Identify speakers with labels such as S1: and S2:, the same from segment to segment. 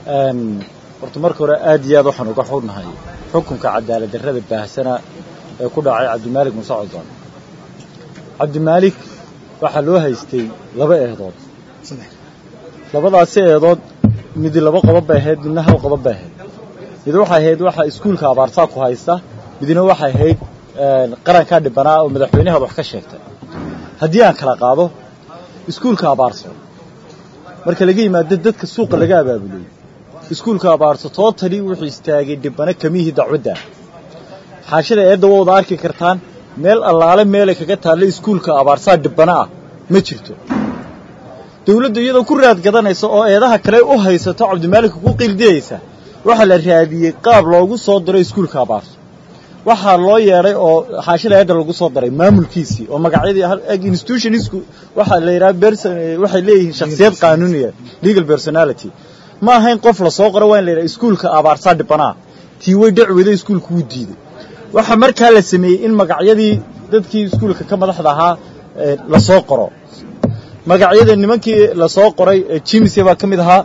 S1: horta marka hore aad iyo aad waxaan uga xunnahay xukunka cadaalad darrada baahsana ee ku dhacay cabdimaalik muuse codon cabdimaalik waxaa loo haystay laba eedood labadaasi eedood midi laba qodob bay ahayd midna hal qodob bay ahayd mid waxay ahayd waxaa iskuulka abaarsaa ku haysta midna waxay ahayd qarankaa dhibanaa oo madaxweynahaad wax ka sheegtay haddii aan kala qaado iskuulka abaarso marka laga yimaado dadka suuqa laga abaabulay iskuulka abaarso tootali wuxuu istaagay dhibano kamihii dacwadda xaashada eedda wawda arki kartaan meel allaale meelay kaga taalla iskuulka abaarsaa dhibano ah ma jirto dawladdu iyadoo ku raad gadanaysa oo eedaha kale u haysato cabdimaalika ku qiildiyaysa waxaa la raadiyey qaab loogu soo diro iskuulka abaarso waxaa loo yeedhay oo xaashada eedda lagu soo daray maamulkiisii oo magacyadii institutionisku waxaa la yidhaha berson waxay leeyihiin shakhsiyad qaanuuniya legal personality ma ahayn qof la soo qoro waa in la yidhaha iskuulka abaarsaa dhibanaa tii way dhacweda iskuulka wuu diiday waxaa markaa la sameeyey in magacyadii dadkii iskuulka ka madaxda ahaa la soo qoro magacyada nimankii la soo qoray jimsia baa ka mid ahaa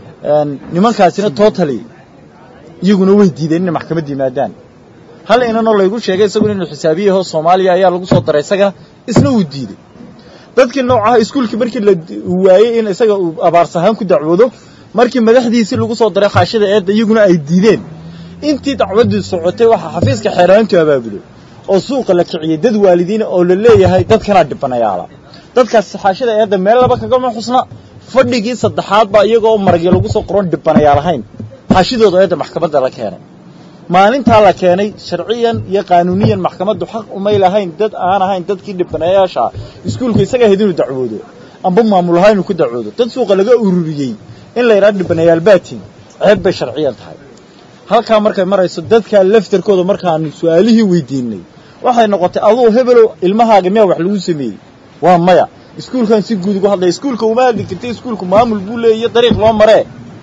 S1: nimankaasina totally iyaguna way diideen inay maxkamad yimaadaan hal inanoo laygu sheegay isaguna inuu xisaabiyaho soomaaliya ayaa lagu soo daray isagana isna uu diidey dadkii noocaha iskuulkii markii la waayey in isaga uu abaarsahaan ku dacwoodo markii madaxdiisii lagu soo daray khaashada eedda iyaguna ay diideen intii dacwaddii socotay waxaa xafiiska xeeraantu abaabulay oo suuqa la kiciyey dad waalidiina oo la leeyahay dadkanaa dhibanayaala dadkaas xaashada eedda meel laba kagama xusna fadhigii saddexaad baa iyagoo maragyo lagu soo qoron dhibanayaal ahayn xaashidooda eedda maxkamadda la keenay maalintaa la keenay sharciyan iyo qaanuuniyan maxkamaddu xaq umay lahayn dad aan ahayn dadkii dhibanayaasha iskuulka isaga ahayd inuu dacwoodo amba maamul ahaan inuu ku dacwoodo dad suuqa laga ururiyey in la yidhaha dhibanayaal baatin ceeb bay sharciyan tahay halkaa markay marayso dadkaa laftarkooda markaanu su-aalihii weydiinay waxay noqotay aduu hebelow ilmahaaga miyaa wax lagu sameeyey waa maya iskuulkan si guud ugu hadlaya iskuulka uma hadli kartay iskuulku maamul buu leeyayo dariiq loo maree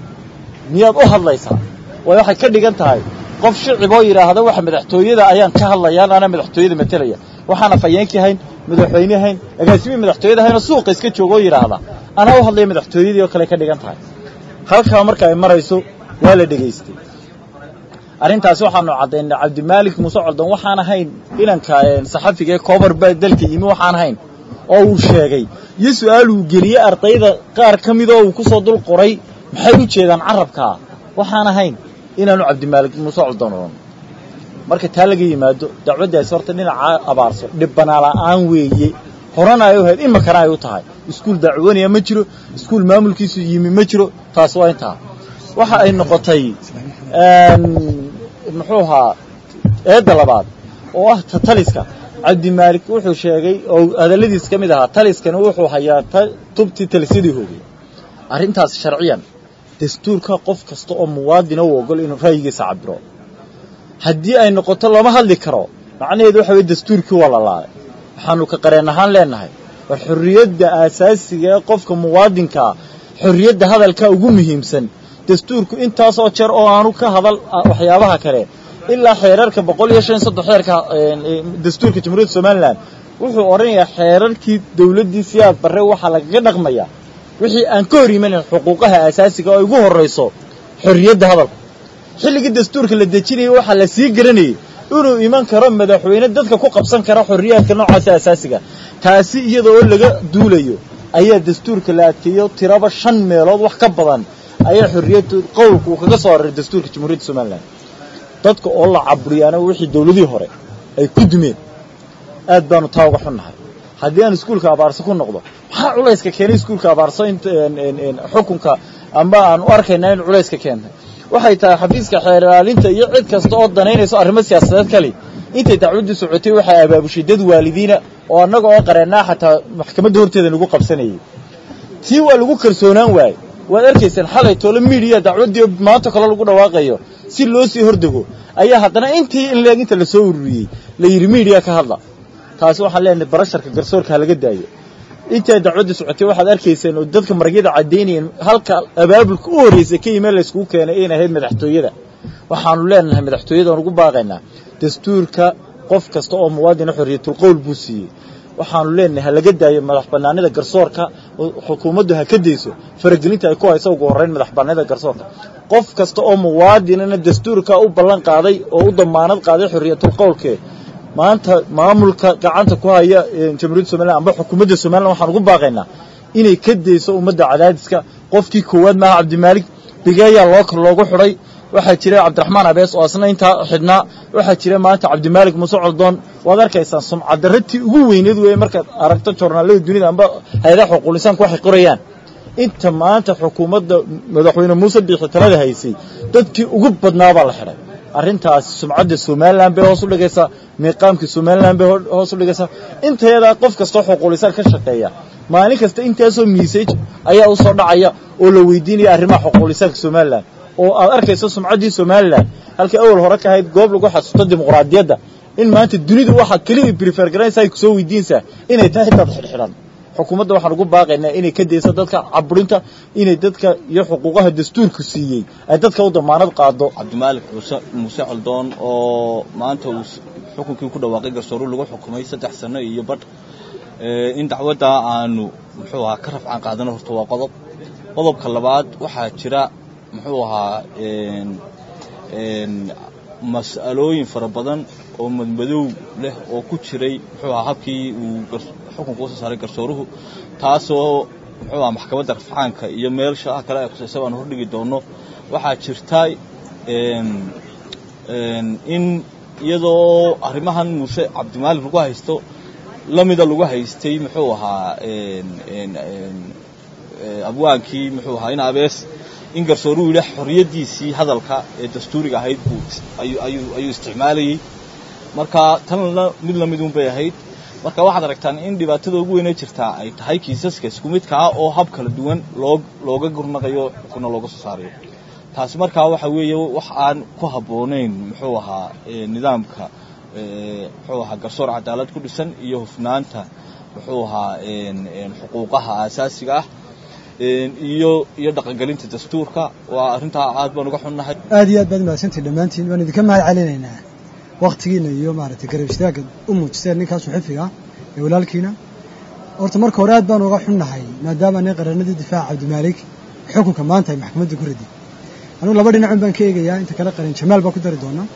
S1: miyaad u hadlaysaa way waxay ka dhigan tahay qof shicib oo yidhaahda waxa madaxtooyada ayaan ka hadlayaan anaa madaxtooyada matelaya waxaana fayeenkii hayn madaxweyne hayn agaasimii madaxtooyada hayn oo suuqa iska jooga oo yidhaahda anaa u hadlaya madaxtooyadii oo kale ka dhigan tahay halkaa marka ay marayso waa la dhegaystay arrintaasi waxaanu caddaynay cabdimaalik muuse coldan waxaan ahayn inanka saxafiga ee koobar baa dalka yimi waxaan ahayn oo uu sheegay iyo su-aal uu geliyey ardayda qaar ka midoo uu ku soo dul qoray maxay u jeedaan carabkaa waxaan ahayn inaanu cabdimaalik muuse coldan odhan marka taa laga yimaado dacwaddaasi horta dhinacaa abaarso dhibbanaa la'aan weeye horena ay u ahayd imakana ay u tahay iskuul dacwanaya ma jiro iskuul maamulkiisu yimi ma jiro taas waa intaa waxa ay noqotay muxuu ahaa eedda labaad oo ah ta taliska cabdimaalik wuxuu sheegay oo hadalladiis ka mid ahaa taliskana wuxuu hayaa tubtii talisyadii hoogay arrintaas sharciyan dastuurka qof kasta oo muwaadina u ogol inuu ra'yigiisa cabiro haddii ay noqoto lama hadli karo macnaheedu waxa weye dastuurkii waa la laalay waxaanu ka qareen ahaan leenahay war xorriyadda aasaasiga ee qofka muwaadinkaa xorriyadda hadalkaa ugu muhiimsan dastuurku intaasoo jeer oo aanu ka hadal waxyaabaha kale ilaa xeerarka boqol iyo shan soddon xeerka dastuurka jamhuuriyadda somalilan wuxuu odhanayaa xeerarkii dawladdii siyaad barre waxaa lagaga dhaqmayaa wixii aan ka hor imanin xuquuqaha aasaasiga oo ugu horrayso xorriyadda hadalka xilligii dastuurka la dejinayay waxaa la sii garanayay inuu iman karo madaxweyne dadka ku qabsan kara xorriyaadka noocaasa asaasiga taasi iyada oo laga duulayo ayaa dastuurka la adkeeyo tiraba shan meelood wax ka badan ayaa xorriyaddu qowlku uu kaga soo araray dastuurka jamhuuriyadda somalilan dadka oo la caburiyaana wixii dawladihii hore ay ku dumeen aad baanu taa uga xunnahay haddii aan iskuulka abaarso ku noqdo maxaa culayska keenay iskuulka abaarso xukunka amba aan u arkaynaa in culayska keentay waxay tahay xafiiska xeer ilaalinta iyo cid kasta oo danaynayso arrimo siyaasadeed kale intay dacwaddu socotay waxay abaabushay dad waalidiina oo annaga oo qareennaa xataa maxkamadda horteeda nagu qabsanayay tii waa lagu kalsoonaan waayey waad arkaysaan xalay toole miidiya dacwaddii maanta kale lagu dhawaaqayo si loo sii hordego ayaa haddana intii in leeg inta lasoo ururiyey la yidhi miidiya ka hadla taasi waxaan leenahay barasharka garsoorka ha laga daayo intaa dacwadda socotay waxaad arkayseen oo dadka maragyada caddaynayeen halka abaabulka u horraysa ka yimeen layskugu keenay in ahayd madaxtooyada waxaanu leenahay madaxtooyadaan ugu baaqaynaa dastuurka qof kasta oo muwaadina xorriyatul qowl buu siiyey waxaanu leenahay ha laga daayo madax bannaanida garsoorka xukuumaddu ha ka dayso faragelinta ay ku hayso ugu horrayn madax bannaanida garsoorka qof kasta oo muwaadinana dastuurka u ballan qaaday oo u damaanad qaaday xorriyatul qowlkee maanta maamulka gacanta ku haya jamhuuriyadda somalilan amba xukuumadda somalilan waxaan ugu baaqaynaa inay ka dayso ummadda cadaadiska qofkii koowaad maaha cabdimaalik bigeeyaa loo loogu xidhay waxaa jira cabdiraxmaan abees oo asna intaa xidhnaa waxaa jira maanta cabdimaalik muuse coldoon waad arkaysaan sumcadarratii ugu weyneed weeye markaad aragto joornaalada dunida amba hay-adaha xuquulisaanku waxay qorayaan inta maanta xukuumadda madaxweyne muuse biixi talada haysay dadkii ugu badnaa baa la xidhay arrintaasi sumcadda somalilan bay hoos u dhigaysaa miiqaamkii somalilan bay hoos u dhigaysaa inteedaa qof kastoo xuquulisaan ka shaqeeya maalin kasta intaasoo miisaj ayaa u soo dhacaya oo la weydiinaya arrimaha xuquulisaanka somalilan oo aad arkayso sumcaddii somalilan halkii awal hore ka ahayd goob lagu xasuusto dimuqraadiyadda in maanta dunidu waxaad keliya brifer garanaysa ay kusoo weydiinaysaa inay tahay dad xidhxidhan xukuumadda waxaan ugu baaqaynaa inay ka dayso dadka caburinta inay dadka iyo xuquuqaha dastuurku siiyey ay dadka u damaanad qaado
S2: cabdimaalik muuse muuse coldoon oo maanta uu xukunkii ku dhawaaqay garsooru lagu xukumay saddex sano iyo badh in dacwadda aanu muxuu ahaa ka rafcaan qaadano horta waa qodob qodobka labaad waxaa jira muxuu ahaa mas'alooyin fara badan oo madmadow leh oo ku jiray muxuu ahaa habkii uu xukunka usoo saaray garsooruhu taasoo muxuu ahaa maxkamadda rafcaanka iyo meelshaha kale ay khusaysa baanu hordhigi doonno waxaa jirta in iyadoo arrimahan muuse cabdimaalik lagu haysto lamida lagu haystay muxuu ahaa abwaankii muxuu ahaa in abees in garsooruhu yidhi xorriyaddiisii hadalka ee dastuuriga ahayd buu ayuu isticmaalayey marka tanna mid lamidun bay ahayd marka waxaad aragtaan in dhibaatada ugu weynee jirtaa ay tahay kiisaska isku midkaa oo hab kala duwan loo looga gurnaqayo xukunna looga soo saarayo taasi markaa waxa weeye wax aan ku habboonayn muxuu ahaa nidaamka muxuu ahaa garsoor cadaalad ku dhisan iyo hufnaanta muxuu ahaa xuquuqaha aasaasiga ah iyo iyo dhaqangelinta dastuurka waa arrintaa aad baan uga xunnahay
S3: aad iyo aad baad mahadsantihin dhammaantiin waan idinka mahad celinaynaa waktigiina iyo maaragtay garab istaagga u muujiseen ninkaas muxifiga ee walaalkiina horta marka hore aad baan uga xunnahay maadaama nin qaranadii difaaca cabdimaalik xukunka maanta ay maxkamadda ku radiyay anugu laba dhinacun baan ka eegayaa inta kale qaran jamaal baa ku dari doonaa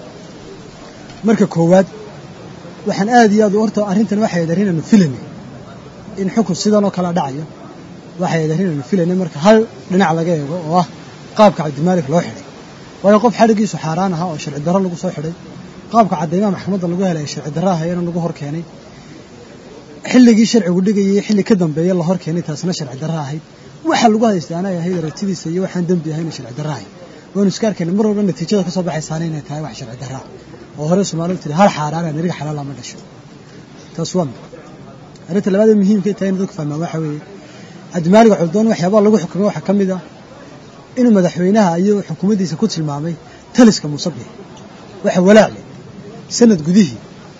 S3: marka koowaad waxaan aad iyo aad horta arrintan waxay ahayd arrin aanu filanay in xukun sidan oo kala dhacayo waxay ahayd arrin aanu filanay marka hal dhinac laga eego oo ah qaabka cabdimaalik loo xidhay waayo qof xadhiggiisu xaaraan ahaa oo sharci darro lagu soo xidhay qaabka caddaymaha maxkamadda lagu helay sharci darro ahayana lagu hor keenay xilligii sharcigu dhigayay xilli ka dambeeya la hor keenay taasna sharci darro ahayd waxa lagu haystaa anay ahayd aragtidiisa iyo waxaan dembi ahayna sharci darro ahayd waanu iska arkayna mar walba natiijada ka soo baxaysaana inay tahay wax sharci darraa oo hore soomaalidu tiri hal xaaraana niriga xalaala ma dhasho taas waa mid arrinta labaad ee muhiimka tahay in dadku fahmaan waxa weeye cabdimaalik coldoon waxyaabaha lagu xukumay waxaa ka mid ah inuu madaxweynaha iyo xukuumaddiisa ku tilmaamay taliska musabix waxa walaacle sanad gudihii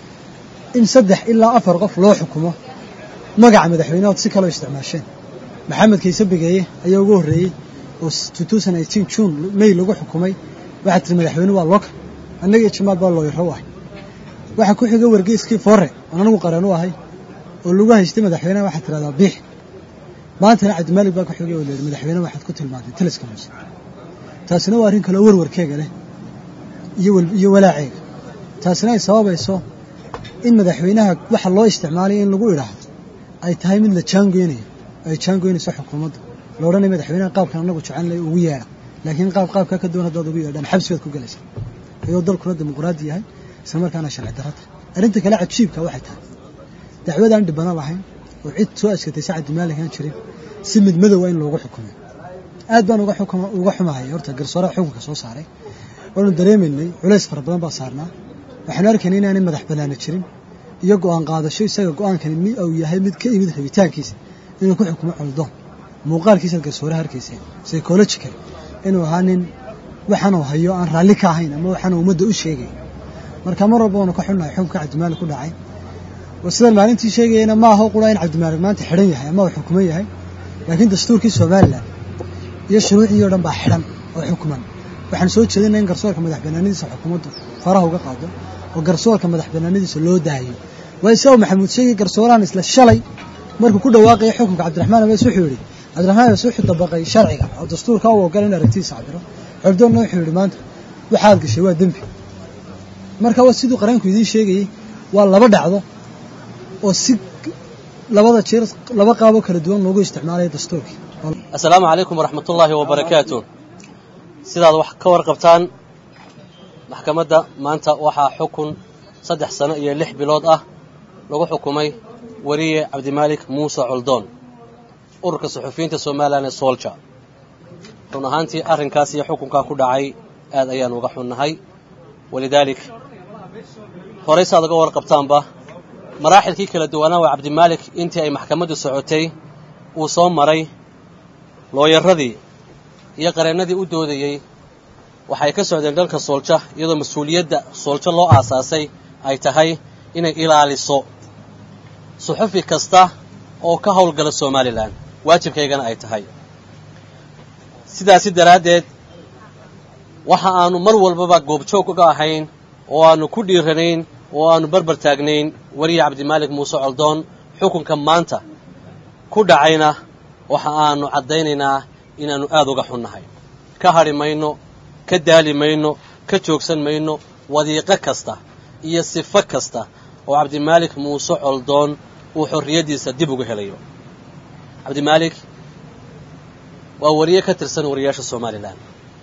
S3: in saddex ilaa afar qof loo xukumo magaca madaxweynahood si kaloo isticmaasheen maxamed kayse bigeeye ayaa ugu horreeyey oo june may lagu xukumay waxaa tiri madaxweyne waa looka annaga iyo jamaal baa looyaro u ahay waxaa ku xiga wargeyskii foore oon anagu qareen u ahay oo lagu haystay madaxweyneha waxaad tidhahdaa biix maantana cabdimaalik baa ku xigay oo leehi madaxweyne waxaad ku tilmaantay taliska muuse taasina waa arrin kaleo warwarkeega leh iyo walaaceega taasina ay sababayso in madaxweynaha waxa loo isticmaalaya in lagu idhaahdo ay tahay mid la jaangoynayo ay jaangoynayso xukuumadda la odhanaya madaxweynaha qaabkan anagu jecelnay ugu yeedha laakiin qaab qaabkaa ka doon haddaad ugu yeedhaan xabsi baad ku gelaysaa ayuu dalkuna dimuqraadi yahay isla markaana sharci darro tahay arrinta kale cajiibka waxay tahay dacwadaan dhibano lahayn oo cid soo askatay si cabdimaalik aan jirin si mid madowa in loogu xukumay aad baan uga xumahay horta garsooraha xukunka soo saaray waanu dareemaynay culays fara badan baa saarnaa waxaanu arkaynay inaanay madax bannaana jirin iyo go'aan qaadasho isaga go'aankani mi uu yahay mid ka imid rabitaankiisa inuu ku xukumo coldoon muuqaalkiisaad garsooraha arkayseen psychological inuu ahaa nin waxaanuu hayo aan raalli ka ahayn ama waxaanu ummadda u sheegay marka mar walba waanu ka xunnahay xukunka cabdimaalik ku dhacay sidaan maalintii sheegayana ma aho qura in cabdimaalik maanta xidhan yahay ama uu xukuman yahay laakiin dastuurkii somalilan iyo shuruucii o dhan baa xidhan oo xukuman waxaan soo jeedinaa in garsoorka madax bannaanadiisa xukuumaddu faraha uga qaado oo garsoorka madax bannaanadiisa loo daayo waa isaga maxamuud sheegi garsoorahan isla shalay markuu ku dhawaaqaya xukunka cabdiraxmaan abees wuxuu yidhi cabdiraxmaan abees wuxuu dabaqay sharciga oo dastuurka u ogola in aragtidiisa cabiro xogdoonna wuxuu yidhi maanta waxaad gashay waa dembi marka waa siduu qareenku idiin sheegayey waa laba dhacdo oo si labada jeer laba qaabo kala duwan loogu isticmaalaya dastuurkii
S4: assalaamu calaykum waraxmatullaahi wabarakaatu sidaad wax ka warqabtaan maxkamadda maanta waxaa xukun saddex sano iyo lix bilood ah lagu xukumay wariye cabdimaalik muuse coldoon ururka suxufiyiinta somalilan ee soolja run ahaantii arrinkaas iyo xukunkaa ku dhacay aad ayaan uga xunnahay walidaalik horey saad uga warqabtaanba maraaxilkii kala duwanaa waa cabdimaalik intii ay maxkamaddu socotay uu soo maray looyaradii iyo qareennadii u doodayey waxay ka socdeen dalka soolja iyadoo mas-uuliyadda sooljo loo aasaasay ay tahay inay ilaaliso suxufi kasta oo ka howlgala somalilan waajibkaygana ay tahay sidaasi daraaddeed waxa aanu mar walbaba goobjoog uga ahayn oo aanu ku dhiiranayn oo aanu barbar taagnayn weriye cabdimaalik muuse coldoon xukunka maanta ku dhacayna waxa aanu caddaynaynaa inaannu aad uga xunnahay ka hadhi mayno ka daali mayno ka joogsan mayno wadiiqo kasta iyo sifo kasta oo cabdimaalik muuse coldoon uu xorriyaddiisa dib uga helayo cabdimaalik waa wariye ka tirsan wariyaasha somalilan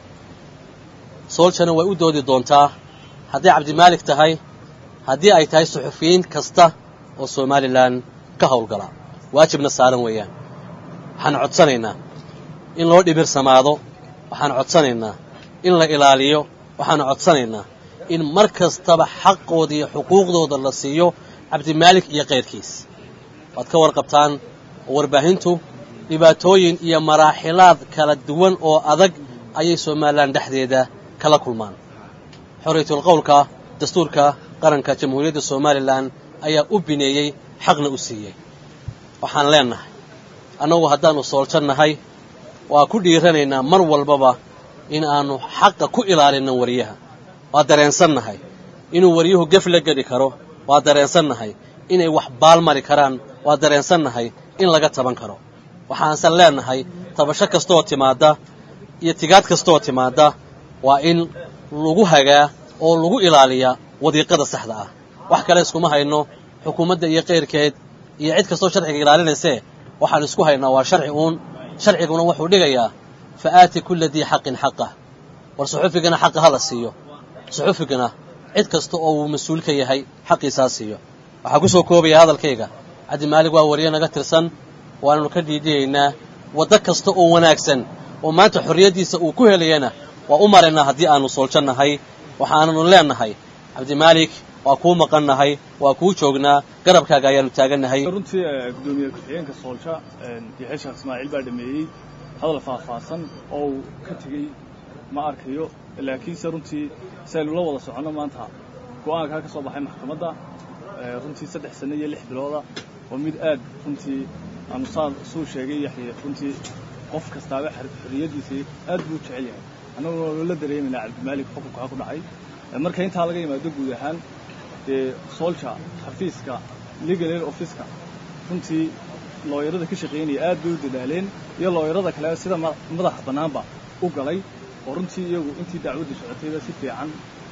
S4: sooljana way u doodi doontaa hadday cabdimaalik tahay haddii ay tahay suxufiyiin kasta oo somalilan ka howlgala waajibna saaran weeyaan waxaan codsanaynaa in loo dhibirsamaado waxaan codsanaynaa in la ilaaliyo waxaanu codsanaynaa in mar kastaba xaqooda iyo xuquuqdooda la siiyo cabdimaalik iyo kayrkiis waad ka warqabtaan oo warbaahintu dhibaatooyin iyo maraaxilaad kala duwan oo adag ayay somalilan dhexdeeda kala kulmaan xorriyatul qowlka dastuurka qaranka jamhuuriyadda somalilan ayaa u bineeyey xaqna u siiyey waxaan leennahay annagu haddaannu sooljo nahay waa ku dhiiranaynaa mar walbaba in aannu xaqa ku ilaalinno wariyaha waa dareensannahay inuu wariyuhu gef la geli karo waa dareensannahay inay wax baalmari karaan waa dareensannahay in laga taban karo waxaanse leennahay tabasho kastooo timaadda iyo tigaad kastooo timaadda waa in lagu hagaa oo lagu ilaaliyaa wadiiqada saxda ah wax kale iskuma hayno xukuumadda iyo kayrkeed iyo cid kastoo sharciga ilaalinaysee waxaan isku haynaa waa sharci uun sharciguna wuxuu dhigayaa fa aati kulla dii xaqin xaqah war suxufigana xaqa ha la siiyo suxufigana cid kasta oo uu mas-uul ka yahay xaqiisaa siiyo waxaa ku soo koobaya hadalkayga cabdimaalig waa wariye naga tirsan waananu ka dhiidhiyaynaa waddo kasta oo wanaagsan oo maanta xorriyaddiisa uu ku helayana waa u maraynaa haddii aanu sooljo nahay waxaananu leennahay cabdimaalik waa kuu maqannahay waa kuu joognaa garabkaaga ayaanu taagannahay
S2: runtii gudoomiye ku-xigeenka soolja yaxya sheekh ismaaciil baa dhameeyey hadal faahfaahsan oo uu ka tegey ma arkayo laakiinse runtii si aynu la wada soconno maanta go'aankaa ka soo baxay maxkamadda runtii saddex sanno iyo lix bilooda waa mid aad runtii aanu saa suu sheegay yaxye runtii qof kastaaba xorriyaddiisa aad buu u jecel yahay annaguna waa loola dareemaynaa cabdimaalik xukunkaa ku dhacay marka intaa laga yimaado guud ahaan dee soolja xafiiska legal aid officeka runtii looyarada ka shaqaynaya aad bay u dadaaleen iyo looyarada kale sida madaxa bannaanba u galay oo runtii iyagu intii dacwaddu socotayba si fiican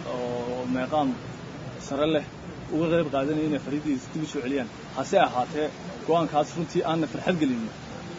S2: oo meeqaam sare leh uga qayb qaadanaya inay xorriyaddiisa dib u soo celiyaan hase ahaatee go'aankaas runtii aanna farxad gelinin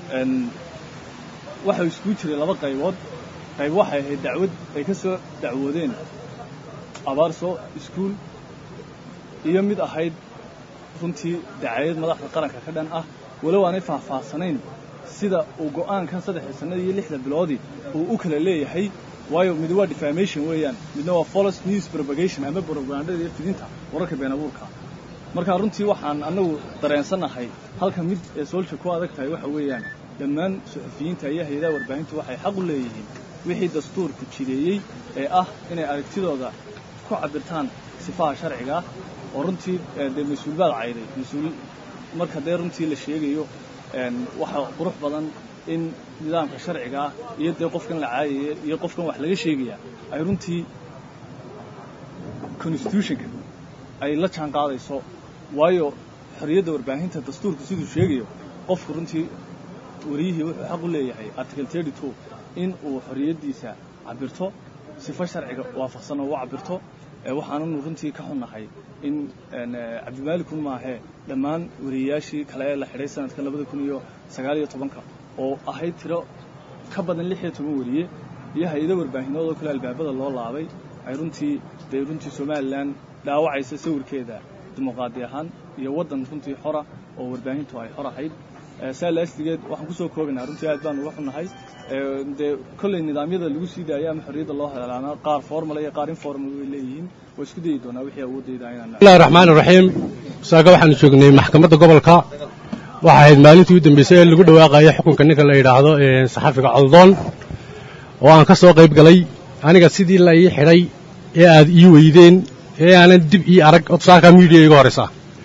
S2: waxau iskugu jiray laba qaybood qayb waxay ahayd dacwad ay ka soo dacwoodeen abaarso iskuul iyo mid ahayd runtii dacayad madaxda qaranka ka dhan ah walow aanay faahfaahsanayn sida uu go'aankan saddexda sannada iyo lixda biloodii uu u kala leeyahay waayo mid waa defamation weeyaan midna waa follows news propagation ama propagandada iyo fidinta wararka been abuurka marka runtii waxaan annagu dareensannahay halka mid ee soolja ku adag tahay waxa weeyaan dhammaan suxufiyiinta iyo hay-adaha warbaahintu waxay xaq u leeyihiin wixii dastuurku jideeyey ee ah inay aragtidooda ku cabirtaan sifaha sharciga oo runtii dee mas-uul baad cayday mas-uul marka dee runtii la sheegayo waxa qurux badan in nidaamka sharciga ah iyo dee qofkan la caayaya iyo qofkan wax laga sheegaya ay runtii constitutionka ay la jaan qaadayso waayo xorriyadda warbaahinta dastuurku siduu sheegayo qofku runtii wariyihii wuxuu xaq u leeyahay article thirty two in uu xorriyaddiisa cabirto sifo sharciga waafaqsan oo u cabirto waxaananu runtii ka xunnahay in cabdimaalikun maahee dhammaan wariyayaashii kale ee la xidhay sanadka labada kun iyo sagaal iyo tobanka oo ahayd tiro ka badan lix iyo toban wariye iyo hay-ado warbaahinood oo kale albaabada loo laabay ay runtii dee runtii somalilan dhaawacaysa sawirkeeda dimuqraadi ahaan iyo waddan runtii xora oo warbaahintu ay xor ahayd saa laasligeed waxaan kusoo koobaynaa runtii aad baan uga xunnahay dee kolley nidaamyada lagu sii daaya ama xorriyadda loo helaana qaar formal iyo qaar informal way leeyihiin waa isku dayi doonaa wixii awoodayda inaan
S5: bismillahi raxmaan iraxiim saaga waxaanu joognay maxkamadda gobolka waxa ahayd maalintii u dambeysay ee lagu dhawaaqaya xukunka ninka la yidhaahdo saxafiga coldoon oo aan ka soo qayb galay aniga sidii la ii xidhay ee aad ii weydeen ee aanan dib ii arag odsaalka miidiya iga horaysa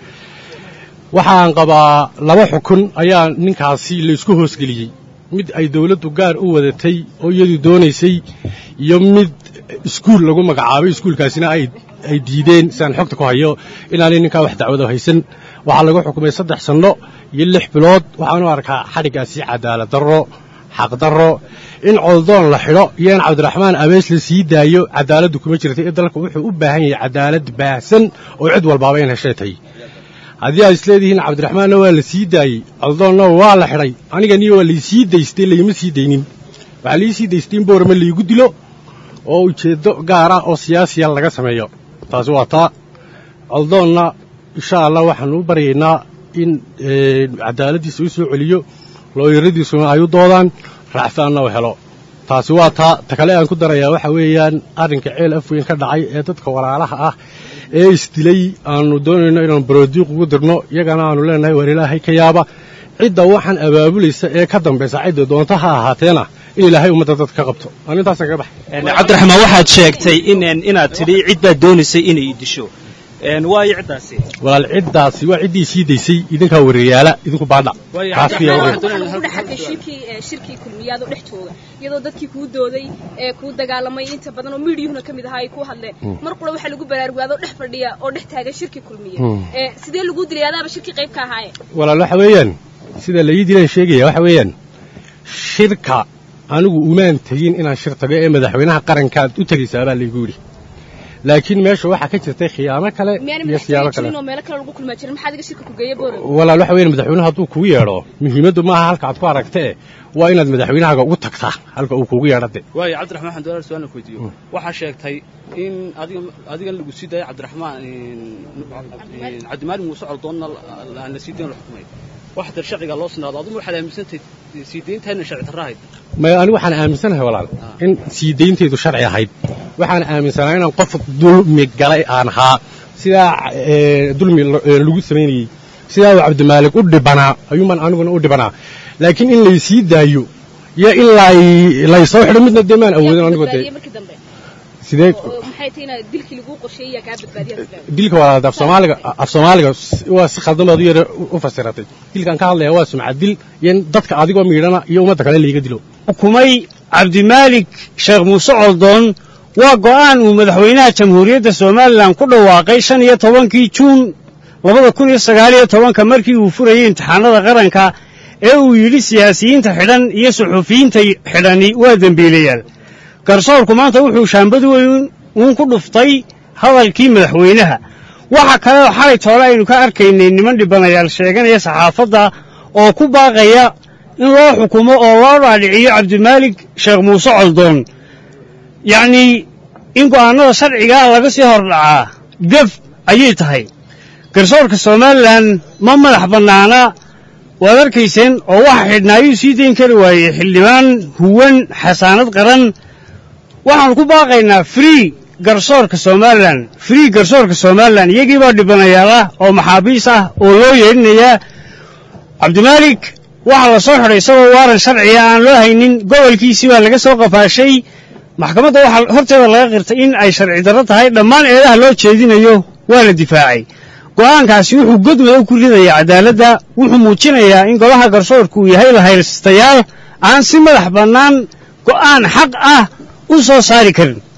S5: waxaan qabaa laba xukun ayaa ninkaasi laysku hoosgeliyey mid ay dawladdu gaar u wadatay oo iyadu doonaysay iyo mid iskuul lagu magacaabay iskuulkaasina ay diideen siaan xogta ku hayo inaanay ninkaa wax dacwado haysan waxaa lagu xukumay saddex sanno iyo lix bilood waxaanu arkaa xadhiggaasi cadaalad darro xaqdarro in coldoon la xidho iyo in cabdiraxmaan abees la sii daayo cadaaladdu kuma jirta ee dalka wuxuu u baahan yahay cadaalad baahsan oo cid walbaaba in heshay tahay haddii aad isleedihiin cabdiraxmaanna waa la sii daayey coldoonna waa la xidhay aniganiyo waa laysii daystay layma sii daynin waxaa laii sii daystay in boorame laygu dilo oo ujeeddo gaara oo siyaasiya laga sameeyo taasi waa taa coldoonna insha allah waxaanu u baryaynaa in cadaaladdiisa u soo celiyo looyaradiisuna ay u doodaan raaxsaanna u helo taasi waa taa ta kale aan ku darayaa waxa weeyaan arrinka ceel afweyn ka dhacay ee dadka walaalaha ah ee isdilay aanu doonayno inaanu baroodiiq ugu dirno iyagana aanu leenahay waar ilaahay ka yaaba cidda waxaan abaabulaysa ee ka dambaysa cidda doonta ha ahaateena in ilaahay ummadda dadka ka qabto aan intaasaan kaga baxay
S6: cabdiraxmaan waxaad sheegtay in inaad tidhi cid baad doonaysay inay disho waayo ciddaasi
S5: walaal ciddaasi waa ciddii sii daysay idinkaa wariyaala idinku baadha
S7: shirkii kulmiyaadoo dhex jooga iyadoo dadkii kuu dooday ee kuu dagaalamay inta badan oo miidiyuhuna ka mid ahaa ay kuu hadleen mar qura waxaa lagu baraarugaadooo dhex fadhiya oo dhex taagan shirkii kulmiya sidee laguu dilay adaaba shirkii qayb ka ahaaye
S5: walaal waxa weeyaan sida laii dilaan sheegaya waxa weeyaan shirka anigu umaan tegin inaan shir tago ee madaxweynaha qarankaad u tegaysaa baa laygu yidhi laakiin meesha waxaa ka jirtay khiyaamo kale iyo siyaabo kale walaal waxa weyan madaxweynuhu hadduu kugu yeedho muhiimaddu maaha halka aad ku aragtee waa inaad madaxweynahaaga ugu tagtaa halka uu kugu yeedhade
S4: waayo cabdiraxmaan waxaan doonaa su-aal ku weydiiyo waxaa sheegtay in adiga adigan lagu sii daayay cabdiraxmaan cabdimaalig muuse coldoonna aan la sii dayn la xukumay wax dar sharciga loo sinaado adigu waxaad aaminsantahay sii dayntaana sharci darra ahayd
S5: maya anigu waxaan aaminsanahay walaal in sii daynteedu sharci ahayd waxaan aaminsanaa inaan qof dulmi galay aan ahaa sidaa dulmi lagu samaynayey sidaa uu cabdimaalig u dhibanaa ayuumaan aniguna u dhibanaa laakiin in laysii daayo iyo in laysoo xidho midna dee maan awoodin anigu dee sidee dilka walaal af soomaaliga af soomaaliga waa si khaldan baad u yara u fasiratay dilkaan ka hadlaya waa sumcad dil iyo in dadka adigoo miidhana iyo ummadda kale layga dilo
S8: xukumay cabdimaalik sheekh muuse coldoon waa go'aan uu madaxweynaha jamhuuriyadda somalilan ku dhawaaqay shan iyo tobankii juun labada kun iyo sagaal iyo tobanka markii uu furayey imtixaanada qaranka ee uu yidhi siyaasiyiinta xidhan iyo suxufiyiinta xidhani waa dembiilayaal garsoorku maanta wuxuu shaambad weyn uun ku dhuftay hadalkii madaxweynaha waxa kale oo xalay toole aynu ka arkaynay niman dhibanayaal sheeganaya saxaafadda oo ku baaqaya in loo xukumo oo loo dhaadhiciyo cabdimaalik sheekh muuse coldoon yacnii in go'aannada sharcigaa laga sii hordhacaa gef ayay tahay garsoorka somalilan ma madax bannaana waad arkayseen oo waxa xidhnaa ayuu sii dayn kari waayey xildhibaan huwan xasaanad qaran waxaannu ku baaqaynaa free garsoorka somalilan free garsoorka somalilan iyagii baa dhibanayaal ah oo maxaabiis ah oo loo yeedhinayaa cabdimaalik waxaa la soo xidhay isagoo waaran sharciga aan loo haynin gobolkiisii baa laga soo qafaashay maxkamadda waxaa horteeda laga qirtay in ay sharci darro tahay dhammaan eedaha loo jeedinayo waa la difaacay go'aankaasi wuxuu godmada ku ridayaa cadaaladda wuxuu muujinayaa in golaha garsoorku uu yahay lahaystayaal aan si madax bannaan go'aan xaq ah u soo saari karin